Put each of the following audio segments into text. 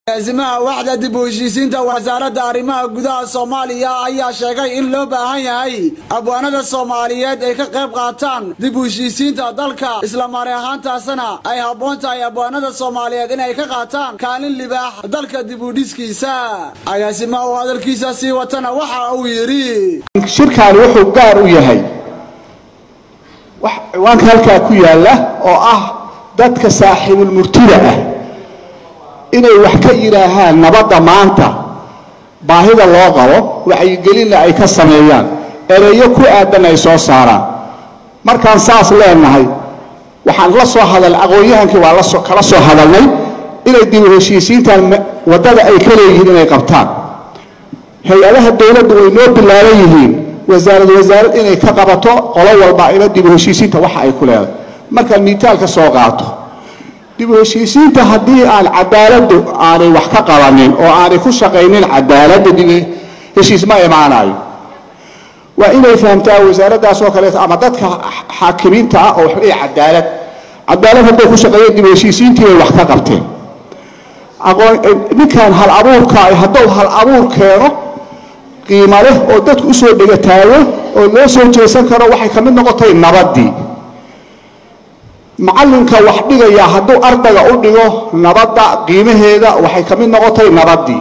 agaasimaha waxda dib u heshiisiinta wasaaradda arrimaha gudaha soomaaliya ayaa sheegay in loo baahan yahay abwaanada soomaaliyeed ay ka qayb qaataan dib u heshiisiinta dalka islamaani ahaantaasna ay habboon tahay abwaanada soomaaliyeed inay ka qaataan kaalin libaax dalka dib u dhiskiisa agaasimaha oo hadalkiisa sii watana waxa uu yidhi shirkaani wuxuu gaar u yahay wax ciwaanka halkaa ku yaalla oo ah dadka saaxiibulmurtida ah inay wax ka yidhaahaan nabadda maanta baahida loo qabo wacyigelinna ay ka sameeyaan ereyo ku aadan ay soo saaraan markaan saas leenahay waxaan la soo hadal aqoon-yahankii waa lasoo kala soo hadalnay inay dib u heshiisiintan waddada ay ka leeyihiin inay qabtaan hay-adaha dowladdu way noo bilaaban yihiin wasaarad wasaarad inay ka qabato qolo walba ina dib u heshiisiinta waxa ay ku leedahay markaan miitaalka soo qaato dib u heshiisiinta haddii aan cadaaladdu aanay wax ka qabanin oo aanay ku shaqaynin cadaaladda dib heshiis ma imaanayo waa inay fahamtaa wasaaraddaas oo kaleeto ama dadka xaakimiinta ah oo waxleeya cadaalad cadaalad hadday ku shaqeeyeen dib u heshiisiintii bay wax ka qabteen aqoon ninkan hal abuurka hadduu hal abuur keeno qiimo leh oo dadku usoo dhegataago oo loo soo jeesan karo waxay ka mid noqotay nabaddii macallinka wax dhigaya hadduu ardayga u dhigo nabadda qiimaheeda waxay ka mid noqotay nabaddii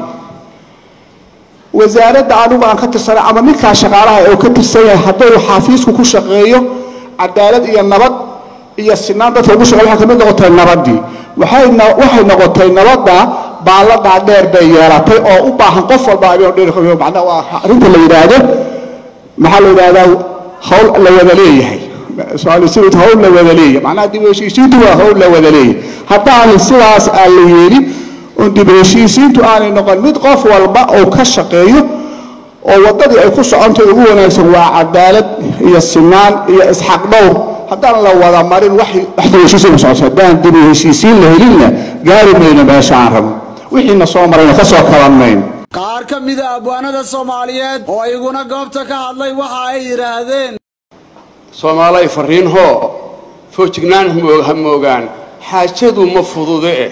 wasaaradda anigu aan ka tirsanay ama ninkaa shaqaalaha oo ka tirsan yahay hadduu xaafiisku ku shaqeeyo cadaalad iyo nabad iyo sinaan dadka ugu shaqeeyo waxay ka mid noqotay nabaddii waxayna waxay noqotay nabadda baalladaa dheer bay yeelatay oo u baahan qof walba macnaa waa arrinta la yidhaahdo maxaa la yidhahdaa hawl la wada leeyahay soomaalisiid hawl la wada leeyahay macnaha dib u heshiisiintu waa hawl la wada leeyahay haddaan sidaas aan la yeelin oon dib u heshiisiintu aanay noqon mid qof walba oo ka shaqeeyo oo waddadii ay ku socontay ugu wanaagsan waa cadaalad iyo sinaan iyo isxaq dhowr haddaan la wada marin wax dib u heshiisiin ku socoto haddaan dib u heshiisiin la helinna gaari mayno meesha aan rabno wixiina soo marayna ka soo kaban mayno qaar ka mida abwaanada soomaaliyeed oo iguna goobta ka hadlay waxa ay yidhaahdeen soomaalay fariin hoo foojignaan ha moogaan xaajadu ma fudude eh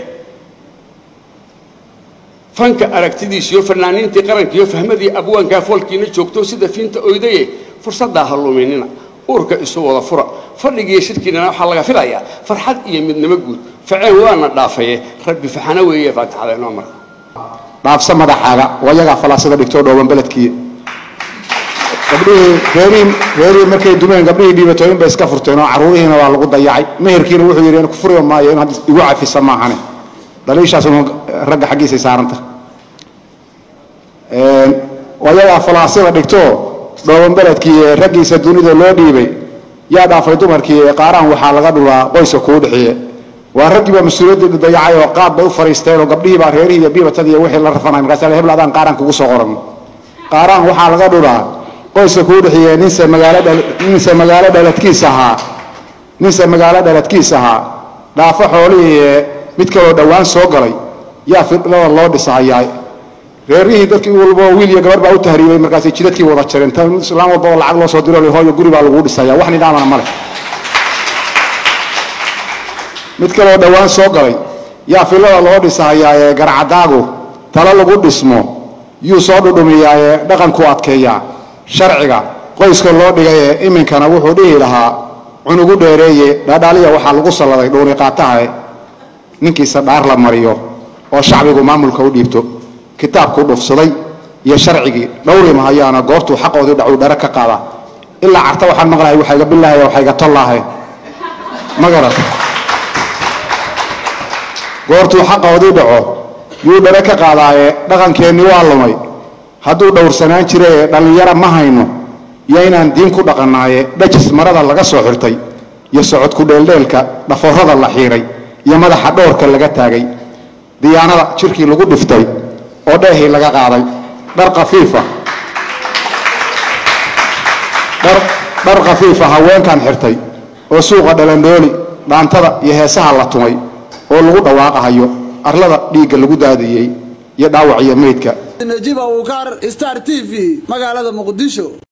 fanka aragtidiis iyo fanaaniintii qaranka iyo fahmadii abwaankaa foolkiina joogto sida fiinta oydaye fursaddaa ha luminina uurka isu wada fura fadhigiiyo shirkiinana waxaa laga filayaa farxad iyo midnimo guud faceen waana dhaafaye rabbi faxana weeye faatixada inoo mara dhaafsa madaxaaga wayagaa falaasada dhigtoo dhooban beledkii gabdhihii reerihii reerihii markay dumeen gabdhihii dhiibatooyin bay iska furteen oo carruurihiina waa lagu dayacay meherkiina wuxuu yidhi ku furi maayo in hadda igu cafisa maahane dhaliishaas ragga xaggiisay saaranta wayagaa falaasada dhigtoo dhooban beledkii ee raggiisa dunida loo dhiibay yaa dhaafay dumarkii ee qaaraan waxaa laga dhulaa qoyska kuu dhixiye waa raggii baa mas-uuliyaddii dayacay oo qaad bay u fariisteen oo gabdhihii baa reerihii iyo biibatadii iyo wixii la rafanay markaas hebel adaan qaaraan kugu soo qoran qaaraan waxaa laga dhulaa qoyska kuu dhixiye ninse magaalo ninse magaalo dhaladkiis ahaa ninse magaalo dhaladkiis ahaa dhaafo xoolihii ee mid kaloo dhowaan soo galay yaa fidlada loo dhisahayaa reerihii dadkii walbo wiil iyo gabar baa u tahriibay markaasay jidadkii wada jareen tan islaan walba oo lacag loo soo diro hooyo guri baa laguu dhisaya wax nidaamana male mid kaloo dhowaan soo galay yaa filada loo dhisahayaa ee garcadaagu talo lagu dhismo yuu soo dhudhumiyaa ee dhaqanku adkeeyaa sharciga qoyska loo dhigay ee iminkana wuxuu dhihi lahaa cunugu dheereeye dhaadhaaliya waxaa lagu salladay dhuuni qaatahae ninkiisa dhaar la mariyo oo shacbigu maamulka u dhiibto kitaabkuu dhufsaday iyo sharcigii dhowri mahayaana goortuu xaqoodii dhacuu dhare ka qaada ilaa carta waxaan maqlahay waxayga bilaahay waxayga tollaahe ma garata goortuu xaqoodii dhaco yuu dhare ka qaadaaye dhaqankeennii waa lumay hadduu dhowrsanaan jira ee dhallinyara ma hayno iyo inaan diin ku dhaqannaaye dhajis marada laga soo xirtay iyo socodku dheeldheelka dhaforrada la xiiray iyo madaxa dhowrka laga taagay diyaanada jirkii lagu dhiftay oo dheehii laga qaaday dhar kafiifa dhar khafiifa haweenkan xirtay oo suuqa dhalandhooli dhaantada iyo heesaha la tumay oo lagu dhawaaqahayo arlada dhiigga lagu daadiyey iyo dhaawac iyo meydka najiib abuukar star t v magaalada muqdisho